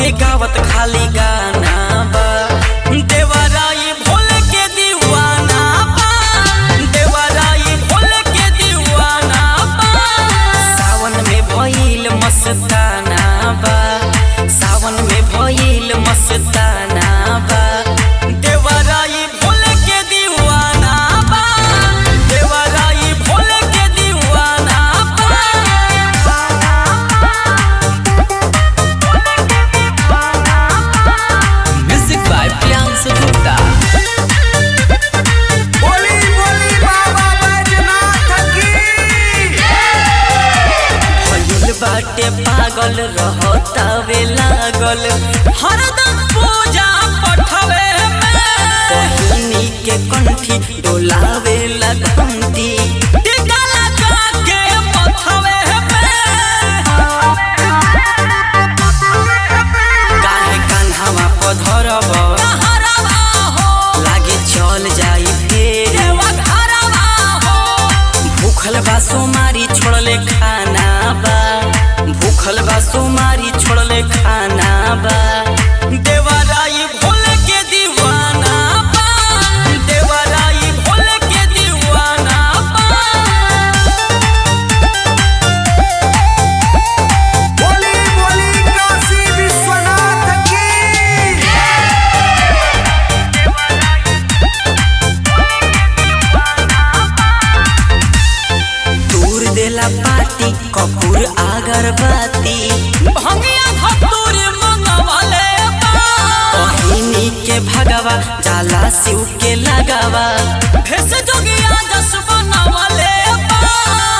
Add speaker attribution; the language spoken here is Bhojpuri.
Speaker 1: के गावत खाली गाना बा देवराई भोल के दीवाना बा देवराई भोल के दीवाना बा सावन में भइल मस्ताना बा सावन में भइल मस्ताना बा देवराई भोल के दीवाना बा देवराई भोल के दीवाना म्यूजिक बाय प्रियांशु गुप्ता
Speaker 2: बोली बोली बाबा बैजनाथ की
Speaker 1: भइल बाटे पागल रहतावे लागल हरदम पूजा पठवे पहिनी के कंठी डोलावे लगंती टीका लगा के पठवे काहे कान्हावा पधरब लागे चल जाई फेर भूखल बा सोमारी छोड़ले खाना बा भूखल बा सोमारी छोड़ले खाना बा देवराई भोल के दीवाना बा देवराई भोल के दीवाना बा
Speaker 2: बोली बोली काशी विश्वनाथ की
Speaker 1: दूर देला पाती कपूर अगरबत्ती भंगिया धतूर मंगवाले पहिनी के भगवा जाला शिव के लगावा भेस जोगिया जस बनवाले